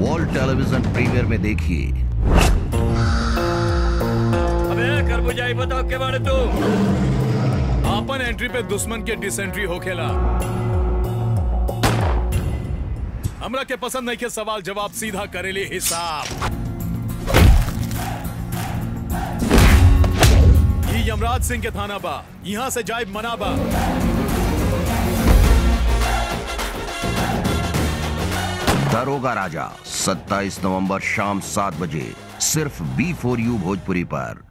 wall television premier में देखिए अबे खरबूजा ही बताओ के बारे तू अपन एंट्री पे दुश्मन के डिसेंट्री होखेला हमरा के पसंद नहीं के सवाल जवाब सीधा करेली हिसाब ये यमराज सिंह के थाना बा यहाँ से जाए मना बा दरोगा राजा 27 नवंबर शाम सात बजे सिर्फ बी फोर यू भोजपुरी पर